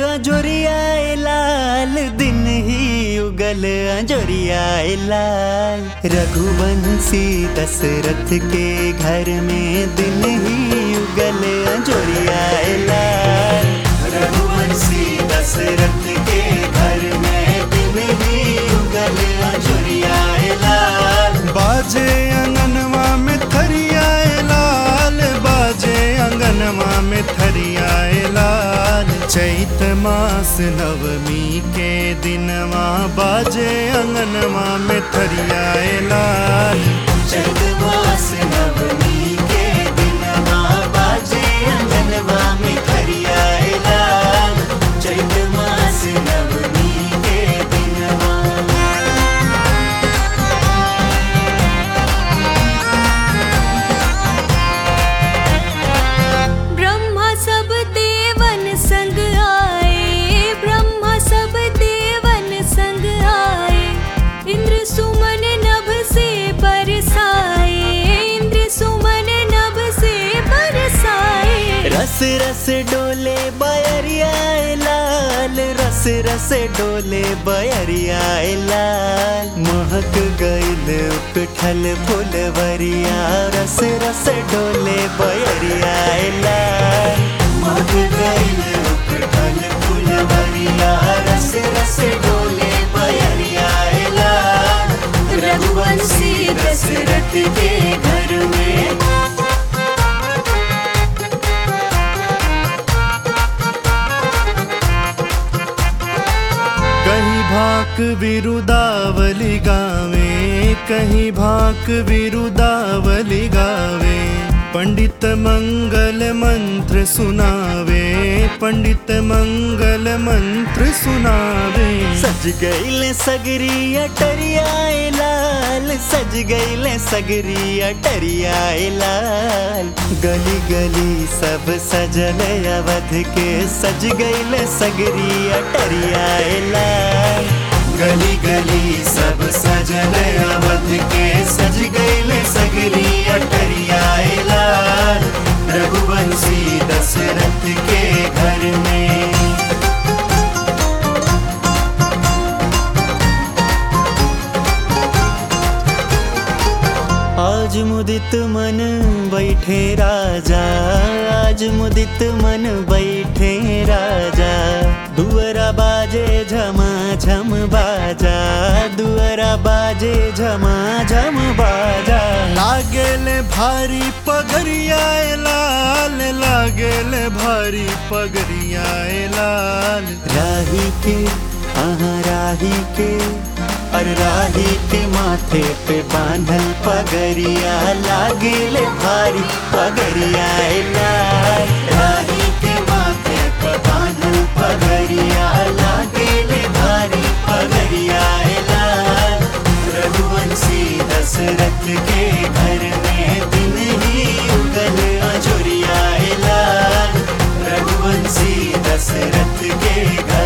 अजोरिया लाल दिन ही उगल अजोरिया लाल रघुवंशी दशरथ के घर में दिन ही उगल अजोरिया लाल रघुवंशी दशरथ के घर में दिन ही उगल अजोरिया लाल बाजे अंगनवा में थरियाए लाल बाजे अंगनवा में थरियाए लाल चैत मास नवमी के दिनवा बाजे अंगनवा में थरियाए लाल चैत मास नवमी के दिनवा बाजे अंगनवा में खरिया लाल चैत मास नवमी के दिनवा ब्रह्मा सब देवन संग आए ब्रह्मा सब देवन संग आए इंद्र सुमन नभ से बरसाए इंद्र सुमन नभ से बरसाए रस रस डोले बयरिया लाल रस रस डोले बयरिया लाल महक गईल उकठल फुलवरिया रस रस डोले बयरिया लाल महक गईल उकठल फुलवरिया रस रस डोले बयरिया लाल रघुवंशी दशरथ के घर में कहीं भाक बिरुदावली गावे कहीं भाक बिरुदावली गावे पंडित मंगल मंत्र सुनावे पंडित मंगल मंत्र सुनावे सज गईले सगरी अटरिया लाल सज गईले सगरी अटरिया लाल गली गली सब सजल अवध के सज गईले सगरी अटरिया लाल गली गली सब सजल अवध के सज गईले सगरी अटरिया लाल रघुवंशी दशरथ के घर में आज मुदित मन बैठे राजा आज मुदित मन बैठे राजा दुअरा बाजे झमा झम बाजा दुअरा बाजे झमा झम बाजा लागेले भारी पगरियाए लाल लागेले भारी पगरियाए लाल राही के आहा राही के और राही के माथे पे बांधल पगरिया लागेले भारी पगरिया लाल राही के माथे पे बांधल पगरिया लागेले भारी पगरिया लाल रघुवंशी दशरथ के घर में दिन ही उगल अजोरिया लाल रघुवंशी दशरथ के घर